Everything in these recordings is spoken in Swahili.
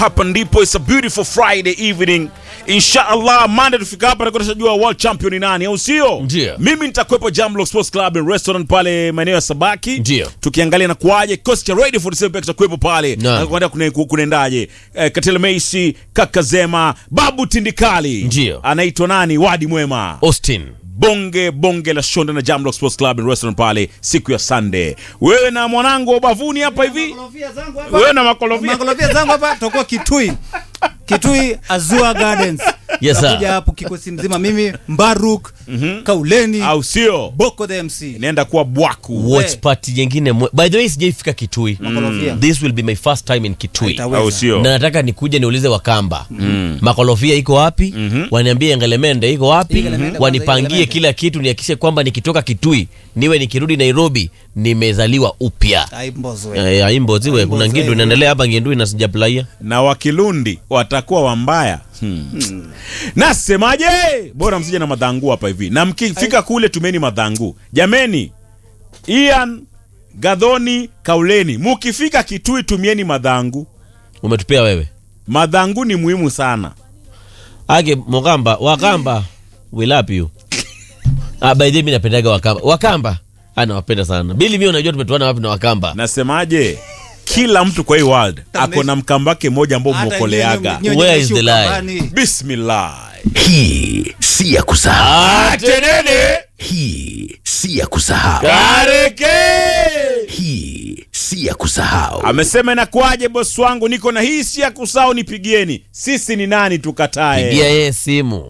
hapa ndipo it's a beautiful friday evening inshallah mande tufika hapa takuwa tushajua world champion ni nani au sio Ndio. mimi nitakuwepo jamlock sports club and restaurant pale maeneo ya sabaki Ndio. tukiangalia na kuaje kikosi cha radio 47 pia kitakuwepo pale Naam. kuenda kune- ku- kunaendaje eh, katela meisi kakazema babu tindikali Ndio. anaitwa nani wadi mwema Austin. bonge bonge la shonda na jamlock sports club and restaurant pale siku ya sunday wewe na mwanangu wa ubavuni hapa hivi Makolofia zangu hapa. wewe na makolofia Makolofia zangu hapa tutakuwa Kitui. Kitui Azua Gardens. Yes, sir. Tutakuja hapo kikosi mzima mimi Mbaruk, Kauleni, au sio Boko the MC. inaenda kuwa bwaku Watch party nyingine mwe- by the way sijaifika kitui Makolofia. this will be my first time in kitui Haitaweza. au sio na nataka nikuje niulize wakamba makolofia iko wapi waniambie engelemende iko wapi Engelemende kwanza, wanipangie Engelemende. kila kitu nihakikishe kwamba nikitoka kitui niwe nikirudi nairobi nimezaliwa upya Aimbozwe. Eh, aimboziwe kuna Aimbozi, ngindu eh. inaendelea hapa ngindui na sijaplaia na wakilundi watakuwa wambaya hmm. nasemaje bora msije na madhangu hapa hivi na mkifika kule tumeni madhangu jameni ian gadhoni kauleni mukifika kitui tumieni madhangu umetupea wewe madhangu ni muhimu sana ake mokamba wakamba we love you ah, by the way mi napendaga wakamba wakamba ah, nawapenda sana bili mi unajua tumetuana wapi na wakamba nasemaje kila mtu kwa hii world ako na mkambake moja ambao Hata mwokoleaga nyinyi- nyinyi Where is mnaishi the lie? ukambani. bismillah Hii si ya kusahau. atenene Hii si ya kusahau. kareke Hii si ya kusahau. amesema inakuwaje bosi wangu niko na hii si ya kusahau nipigieni sisi ni nani tukatae pigia yeye simu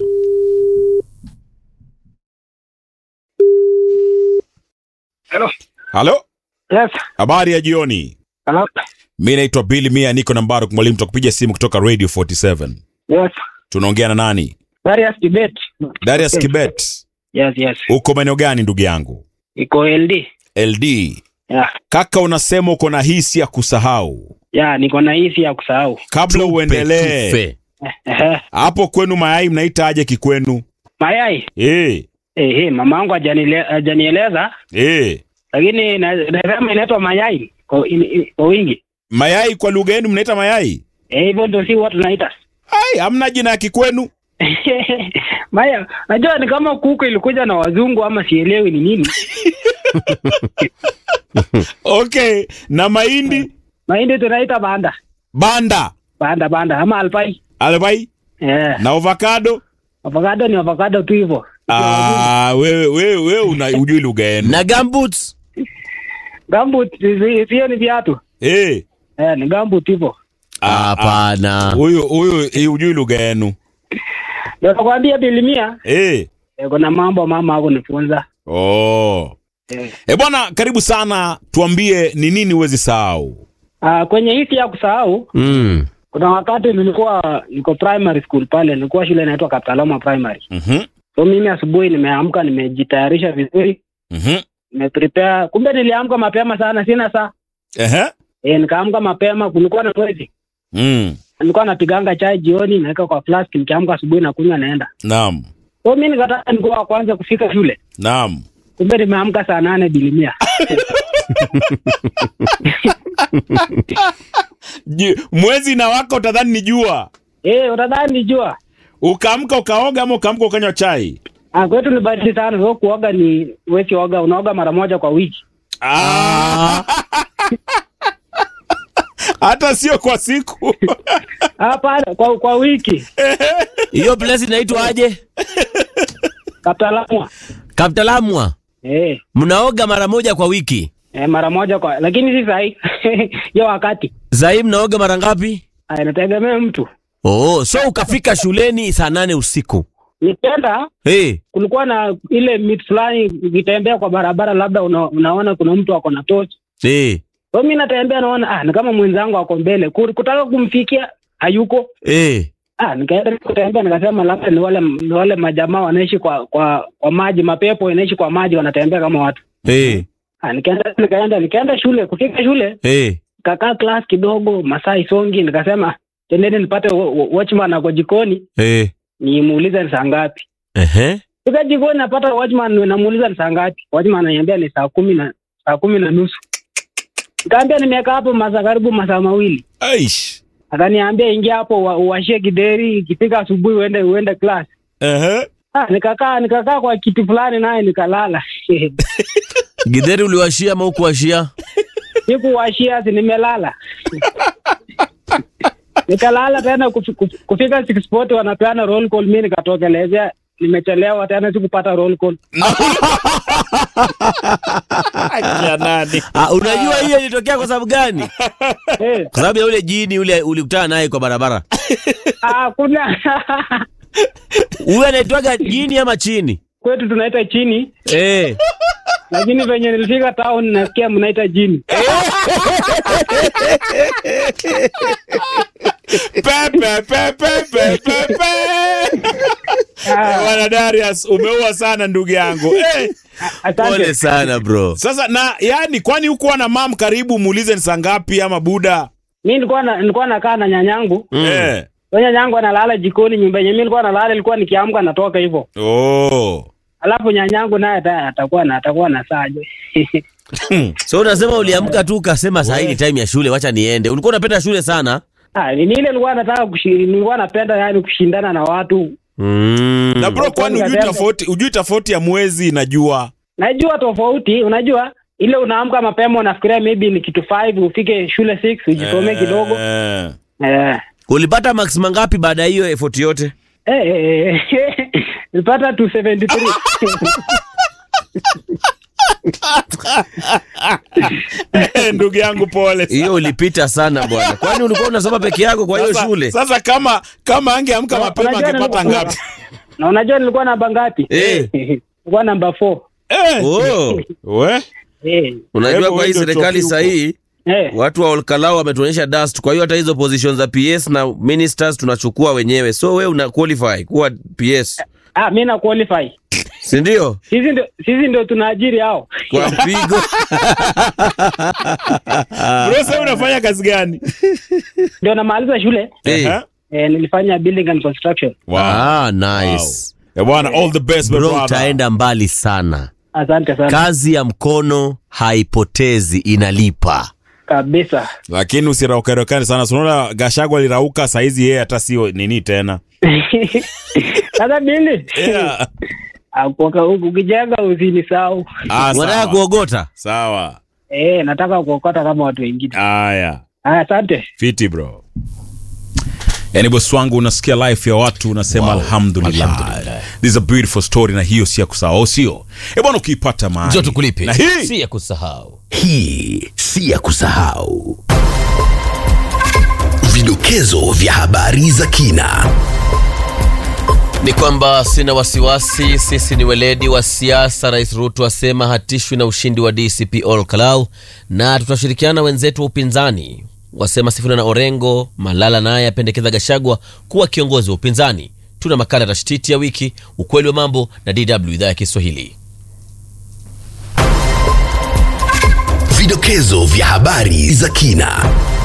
Hello. halo Yes. habari ya jioni Hello. mi naitwa bili mia niko na mbaruk mwalimu takupiga simu kutoka radio 47 Yes. tunaongea na nani Darius Kibet. darius kibet Yes, yes. uko maeneo gani ndugu yangu Iko LD. ld Yeah. kaka unasema uko na hisi ya kusahau Yeah, niko na hisi ya kusahau. kabla uendelee Tufe. Ehe. hapo kwenu mayai mnaita aje kikwenu Mayai. Eh, Eh, eh, mama yangu hajanile- hajanieleza eh. lakini na- nasema inaitwa mayai kwa, in, in, kwa wingi. mayai kwa lugha yenu mnaita mayai Eh, hivyo ndio si watu naita. ai hamna jina ya kikwenu Maya, najua ni kama kuku ilikuja na wazungu ama sielewi ni nini. okay na mahindi Mahindi tunaita banda. banda Banda banda ama alpai. albai Eh, na avocado avocado ni avocado tu hivyo. Ah, wewe wewe wewe una ujui lugha yenu na gumboots Gambut sio ni viatu. eh Eh, ni gambut hivyo. ah, ah. hapana huyu huyu eh, ujui lugha yenu Ndio nakwambia bilimia eh eh, kuna mambo mama hakunifunza. oh Eh. eh bwana karibu sana tuambie ni nini huwezi sahau Ah, kwenye hisi ya kusahau mm. kuna wakati nilikuwa niko primary school pale, nilikuwa shule inaitwa Kaptalama Primary. mhm So mimi asubuhi nimeamka, nimejitayarisha vizuri, mhm nimeprepare. Kumbe niliamka mapema sana, sina saa ehe eh, nikaamka mapema, kulikuwa na mwezi. mm Nilikuwa napiganga chai jioni, naweka kwa flask, nikiamka asubuhi nakunywa, naenda. naam So mimi nikataka nikuwa wa kwanza kufika shule, naam kumbe nimeamka saa nane bilimia. Ji- mwezi na waka utadhani ni jua Eh, utadhani nijua. ukaamka ukaoga ama ukaamka ukanywa chai Ah, kwetu ni baridi sana. So kuoga ni wesi oga, unaoga mara moja kwa wiki. Ah. hata sio kwa siku Hapana, kwa kwa wiki. hiyo place inaitwa aje Kaptalamwa. kaptalamwa Eh, mnaoga mara moja kwa wiki eh, mara moja kwa lakini si sahi. Hiyo wakati. sahii mnaoga mara ngapi Ah, inategemea mtu. oh, so ukafika shuleni saa nane usiku Nikienda hey. kulikuwa na ile mit fulani ukitembea kwa barabara labda una, unaona kuna mtu ako na tochi. Hey. So mimi natembea naona ah, ni kama mwenzangu ako mbele. Ku- Kutaka kumfikia hayuko. Hey. Ah, nikaenda kutembea nikasema labda ni wale ni wale majamaa wanaishi kwa kwa kwa maji, mapepo inaishi kwa maji wanatembea kama watu. Hey. Ah, nikaenda nikaenda nikaenda shule, kufika shule Hey. kakaa class kidogo, masaa isongi, nikasema tendeni nipate wa- wa- watchman ako jikoni Hey. nimuulize ni saa ngapi. Ehe. Fika jikoni napata watchman, namuuliza ni saa ngapi. Watchman ananiambia ni saa kumi na saa kumi na nusu. Nikaambia nimekaa hapo masaa karibu masaa mawili. Aish. akaniambia ingia hapo ua- uwashie kideri, ikifika asubuhi uende uende class. Ehe. Ah, nikakaa nikakaa kwa kiti fulani naye nikalala. Githeri uliwashia ama hukuwashia? Sikuwashia, si nimelala. nikalala tena kufi- kufi- kufika six sport wanapeana roll call, mimi nikatokelezea nimechelewa tena sikupata roll call. Ya nani? Ah, unajua hiyo ilitokea kwa sababu gani? Eh, Kwa sababu ya ule jini ule ulikutana naye kwa barabara. ah, kuna Huyu anaitwaga jini ama chini? kwetu tunaita chini, Eh. lakini venye nilifika town nasikia mnaita jini. Pepe, pepe, pepe, pepe. Bwana Darius, umeua sana ndugu yangu. Eh, Asante. Pole sana bro. sasa na yani kwani hukuwa na mam karibu muulize ni saa ngapi ama buda? mi nilikuwa na, nilikuwa nakaa na nyanyangu Eh. Huyo nyanyangu analala jikoni nyumba yenye mi nilikuwa nalala ilikuwa nikiamka natoka hivyo Oh. alafu nyanyangu naye ata- atakuwa na atakuwa na saje So unasema uliamka tu ukasema saa hii ni time ya shule, wacha niende. Ulikuwa unapenda shule sana? Ah, ni ile nilikuwa nataka kushi- nilikuwa napenda yani kushindana na watu Mm. Na bro, kwani ujui Nikasema- tofauti, ujui tofauti ya mwezi najua. najua tofauti unajua ile unaamka mapema unafikiria maybe ni kitu 5 ufike shule 6 ujisomee kidogo Eh. eh Ulipata max mangapi baada ya hiyo effort yote? eh, eh, eh, nilipata 273 Eh, ndugu yangu pole. sana. Hiyo ulipita sana bwana. Kwani ulikuwa unasoma peke yako kwa hiyo Sasa- shule? Sasa kama kama angeamka Na- mapema unajua angepata nilikuwa- ngapi? na unajua nilikuwa namba ngapi Eh. nilikuwa namba 4 Eh. Oh. We? eh Unajua Hebu kwa hii wewe ndio serikali choki saa hii eh watu wa Olkalau wametuonyesha dust. Kwa hiyo hata hizo positions za PS na ministers tunachukua wenyewe, so we una qualify kuwa PS, ah mimi na qualify si ndio? sisi ndio sisi ndio tunaajiri hao Kwa mpigo Bro, sasa unafanya kazi gani? ndio namaliza shule hey. Eh. eh, nilifanya building and construction Wow. Ah, Wow. nice Eh, bwana, all the best my bro, brother. utaenda mbali sana. asante sana Kazi ya mkono haipotezi, inalipa. kabisa Lakini usiraukarekani sana. Si Unaona Gashagwa alirauka saizi yeye hata sio nini tena. sasa bili Yeah. Ah, kwa- ukijenga usinisahau Ah, Unataka sawa. kuogota? Sawa. eh, nataka kuokota kama watu wengine Haya. Ah, asante Fiti bro. Yaani bosi wangu unasikia life ya watu unasema alhamdulillah. This is a beautiful story na hiyo si ya kusahau sio? Eh bwana ukiipata mahali. Njoo tukulipe, Na hii si ya kusahau. Hii si ya kusahau. Vidokezo vya habari za kina. Ni kwamba sina wasiwasi, sisi ni weledi wa siasa. Rais Ruto asema hatishwi na ushindi wa DCP Ol Kalau na tutashirikiana na wenzetu wa upinzani, wasema Sifuna na Orengo. Malala naye apendekeza Gashagwa kuwa kiongozi wa upinzani. Tuna makala tashtiti ya wiki, ukweli wa mambo na DW idhaa ya Kiswahili. Vidokezo vya habari za kina.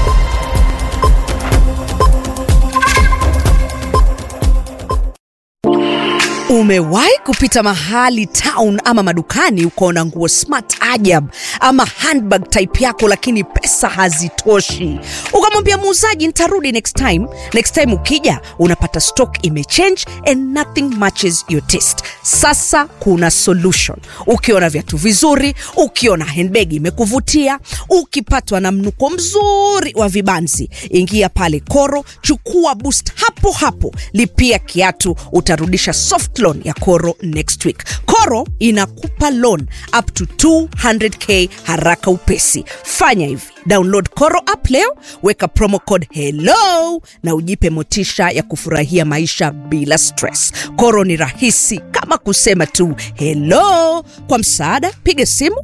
Umewahi kupita mahali town ama madukani ukaona nguo smart ajab ama handbag type yako, lakini pesa hazitoshi, ukamwambia muuzaji nitarudi next time. Next time ukija unapata stock imechange and nothing matches your taste. Sasa kuna solution. Ukiona viatu vizuri, ukiona handbag imekuvutia, ukipatwa na mnuko mzuri wa vibanzi, ingia pale Koro, chukua boost hapo hapo, lipia kiatu, utarudisha soft loan ya Koro next week. Koro inakupa loan up to 200k haraka upesi. Fanya hivi, download Koro app leo, weka promo code hello na ujipe motisha ya kufurahia maisha bila stress. Koro ni rahisi kama kusema tu hello. Kwa msaada, piga simu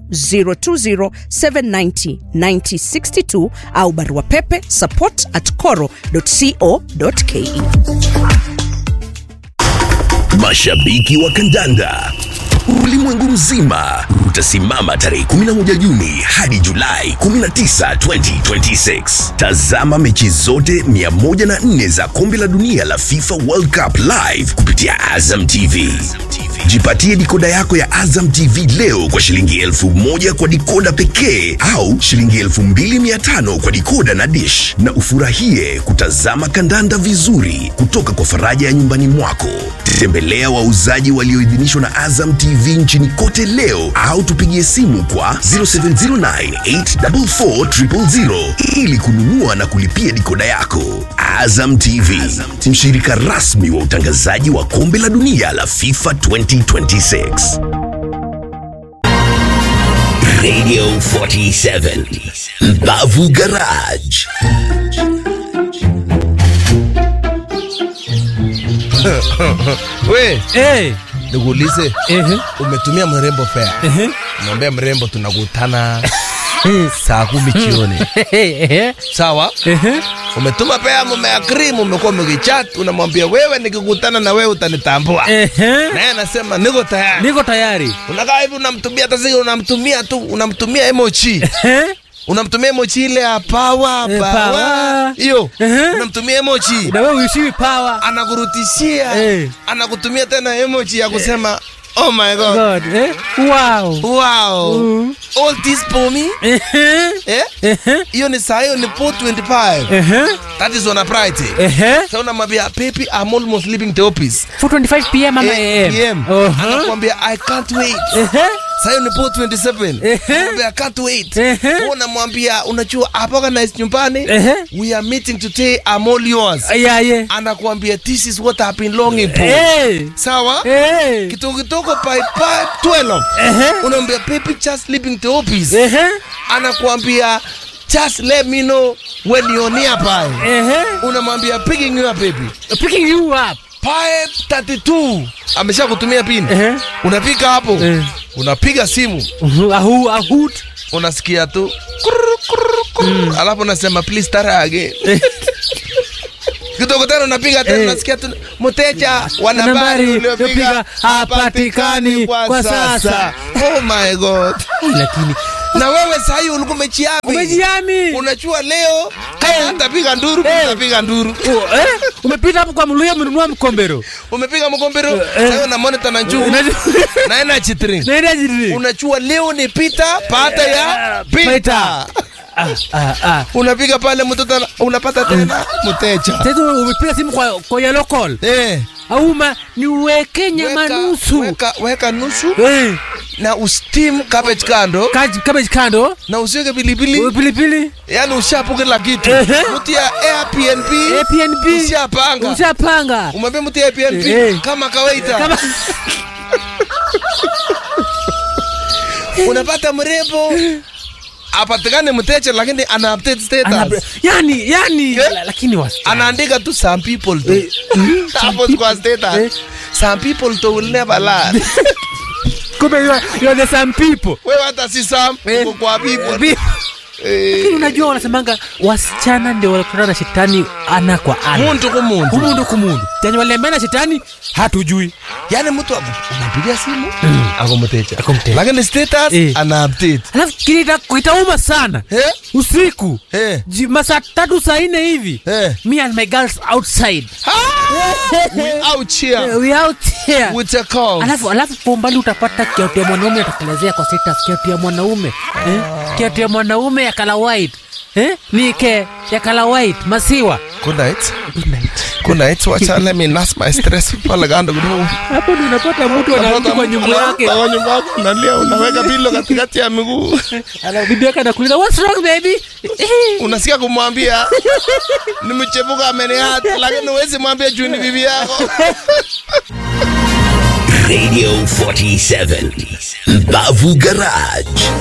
020790962 au barua pepe support at coro.co.ke. Mashabiki wa kandanda ulimwengu mzima utasimama tarehe 11 Juni hadi Julai 19, 2026. Tazama mechi zote 104 za kombe la dunia la FIFA World Cup live kupitia Azam TV. Jipatie dikoda yako ya Azam TV leo kwa shilingi elfu moja kwa dikoda pekee au shilingi elfu mbili mia tano kwa dikoda na dish, na ufurahie kutazama kandanda vizuri kutoka kwa faraja ya nyumbani mwako. Tembelea wauzaji walioidhinishwa na Azam TV nchini kote leo au tupigie simu kwa 0709844000 ili kununua na kulipia dikoda yako. Azam TV, mshirika rasmi wa utangazaji wa kombe la dunia la FIFA 2026. Radio 47 Mbavu Garage. we Eh, nikuulize ehe, umetumia mrembo fea ehe, mwambie mrembo tunakutana saa kumi jioni ehe, sawa ehe. umetuma pea mumeagri mumekuwa mkichat unamwambia wewe nikikutana na wewe utanitambua Ehe. naye anasema niko tayari Niko tayari. unakaa hivi unamtumia hata sasa unamtumia tu unamtumia emoji Eh? unamtumia emoji ile ya power Eh, power power. hiyo Ehe. unamtumia emoji Na wewe uishiwi power. anakurutishia Eh. anakutumia tena emoji ya kusema oh my god God, eh? Wow. wow Mm. all this for me Ehe. eh Ehe. hiyo ni saa hiyo ni 425 Ehe. that is on a friday Ehe. sasa unamwambia baby i'm almost leaving the office 4:25 p.m. ama Eh, AM. PM. Uh-huh. anakuambia i can't wait Ehe. Sasa hiyo ni 427 Ehe. Unamwambia, I can't wait Ehe. Wewe unamwambia unajua hapa organize nyumbani Ehe. we are meeting today i'm all yours Yeah, yeah. anakuambia this is what i've been longing for Eh. sawa Eh. kidogo kidogo by by 12 Ehe. unaambia baby just leaving the office Ehe. anakuambia just let me know when you're nearby Ehe. unamwambia picking you up baby Picking you up. Pipe 32 amesha kutumia pin Ehe. unafika hapo Eh. unapiga simu Mhm, Ahu, ahut. unasikia tu kurr, kurr, kurr. alafu unasema please tara again kidogo tena unapiga tena Eh. unasikia tu mteja wa Nambari nambari uliopiga uliopiga hapatikani kwa sasa. oh my god Lakini na wewe sahii ulikuwa umejiami umejiami. unajua leo kama atapiga nduru Eh. utapiga nduru Oh, eh? Umepita hapo kwa mluya umenunua mkombero. umepiga mkombero Eh. sasa na monitor na njuu Unajua- na energy drink Naenda jiri. unajua leo ni pita baada ya Pita. pita Ah, ah, ah. unapiga pale mtoto ana- unapata tena mteja Sasa umepiga simu kwa kwa yellow call. eh Auma ni uweke nyama weka, nusu. weka, weka nusu Eh, na ustim cabbage kando kaji- cabbage kando. na usiweke pilipili Pilipili. yani ushapu kila kitu Ehe. mtu ya Airbnb APNB. ushapanga Ushapanga. umwambie mtu ya Airbnb Eh. kama kawaida Kama unapata mrembo apatikane mteja lakini ana update status Ana- yani yani Eh? la- lakini wasichana. anaandika tu some people tu Eh, mm, hapo kwa status Eh. some people to will never learn Kumbe you are- you are the some people. wewe hata si some Eh. uko kwa people Bi- Eh. Lakini unajua wanasemanga wasichana ndio wanakutana na shetani ana kwa ana. muntu kumuntu Kumundu kumundu. Tenye waliambia na shetani hatujui. yani mtu ako- unampigia simu ako mteja Ako mteja. lakini status Eh. ana update Alafu kilita kuitauma sana. eh Usiku. eh Ji- Masaa tatu saa nne hivi. eh Me and my girls outside. we out here We out here. with a call Alafu alafu kwa umbali utapata kiatu ya mwanaume atakelezea kwa status kiatu ya mwanaume. Eh? Kiatu ya mwanaume ya color white. Eh? Ni ke ya color white masiwa. good night Good night. good night wacha let me nurse my stress pale kando kidogo Hapo ndio unapata mtu anarudi kwa nyumba yake. kwa nyumba yake unalia unaweka pilo katikati ya miguu Alafu bibi yake anakuuliza what's wrong baby? unasikia kumwambia ni mchepuko ameniata lakini huwezi mwambia juu ni bibi yako Radio 47 Mbavu Garage.